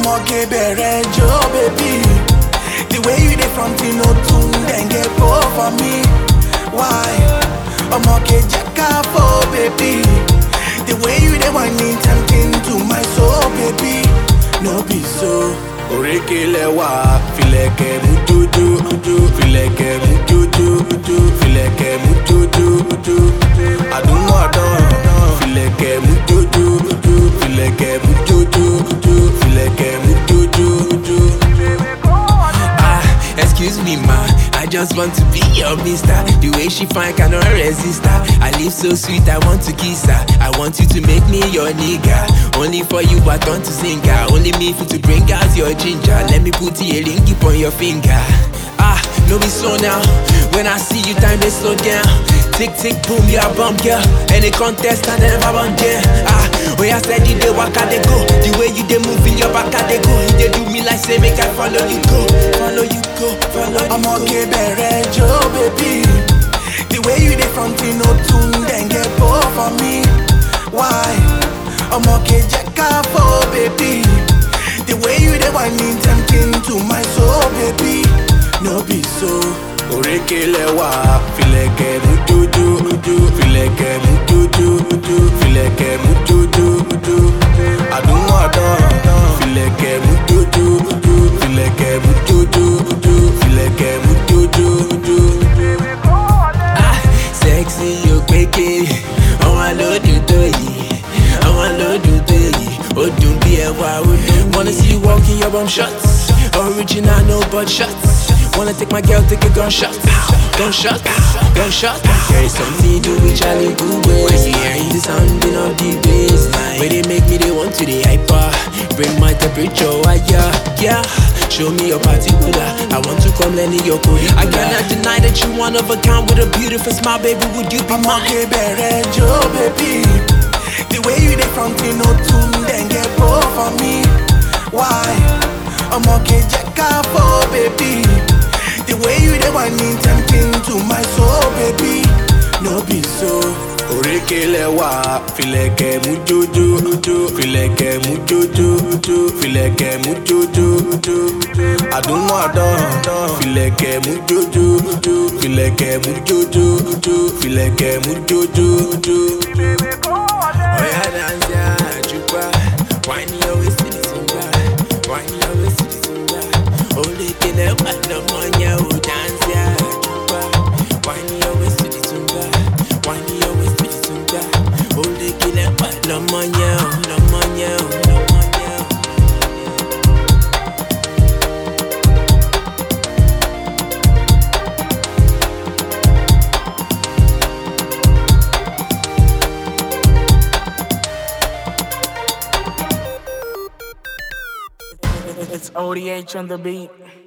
ọmọge bẹ̀rẹ̀ jó bèbí the way you dey front you no tún dẹ̀ǹgẹ̀ kó for me why ọmọge jẹ́ ká fò bèbí the way you dey whining tempting to my soul baby no be so. òrékè lẹ́wà filẹ̀kẹ̀ mú jójó jó filẹ̀kẹ̀ mú jójó jó filẹ̀kẹ̀ mú jójó jó àdúgbò ọ̀dán filẹ̀kẹ̀ mú jójó jó filẹ̀kẹ̀ mú jójó jó filẹ̀kẹ̀ mú jójó jó. Ah, excuse me, ma. I just want to be your mister. The way she fine, cannot resist her. I live so sweet, I want to kiss her. I want you to make me your nigga. Only for you, I turn to singer. Only me fit to bring out your ginger. Let me put a ring on your finger. Ah, no be so now. When I see you, time they slow down. Tick tick boom, you a bum girl. Any contest, I never run there. Ah, oh yeah, said you dey waka they go. The way you dey move in your back, they go. You dey do me like say make I follow you go, follow you go, follow you go. ọmọge bẹ̀rẹ̀ jó bèbí the way you dey front you no tún dẹ̀ǹgẹ̀ kó for me why ọmọge jẹ́ ká fò bèbí the way you dey whining tempting to my soul baby no be so. òrékè lẹ́wà filẹ̀kẹ̀ mú jójó jó filẹ̀kẹ̀ mú jójó jó filẹ̀kẹ̀ mú jójó jó àdúgbò ọ̀dán filẹ̀kẹ̀ mú jójó jó filẹ̀kẹ̀ mú jójó jó filẹ̀kẹ̀ mú jójó jó. Ah, sexy o péke àwọn alódù tó yìí àwọn alódù tó yìí ó dùn bí ẹwà ó dùn. wanna see you walk in your bum shots original no butt shots wanna take my girl take a gunshot gunshot gunshot. there is something to do with Charlie good ways when you hearing the sounding of the bass wey dey make me dey want to dey hyper bring my temperature higher yeah. Show me your particular. I want to come learn in your code. I cannot deny that you one of a kind with a beautiful smile, baby. Would you be mine? ọmọge bẹ̀rẹ̀ jó bèbí the way you dey front you no tún dẹ̀ǹgẹ̀ kó for me why ọmọge jẹ́ ká fò bèbí the way you dey whining tempting to my soul baby no be so. òrékè lẹ́wà filẹ̀kẹ̀ mú jójó jó filẹ̀kẹ̀ mú jójó jó filẹ̀kẹ̀ mú jójó jó àdúgbò ọ̀dán filẹ̀kẹ̀ mú jójó jó filẹ̀kẹ̀ mú jójó jó filẹ̀kẹ̀ mú jójó jó. Oh yeah, dance yeah, chupa. Wine your waist to the zumba. Wine your waist to the zumba. Only can I want no money, oh dance yeah, chupa. Wine your waist to the zumba. Wine your waist to the zumba. Only can I want no money, oh no money, oh no money. oh. It's ODH on the beat.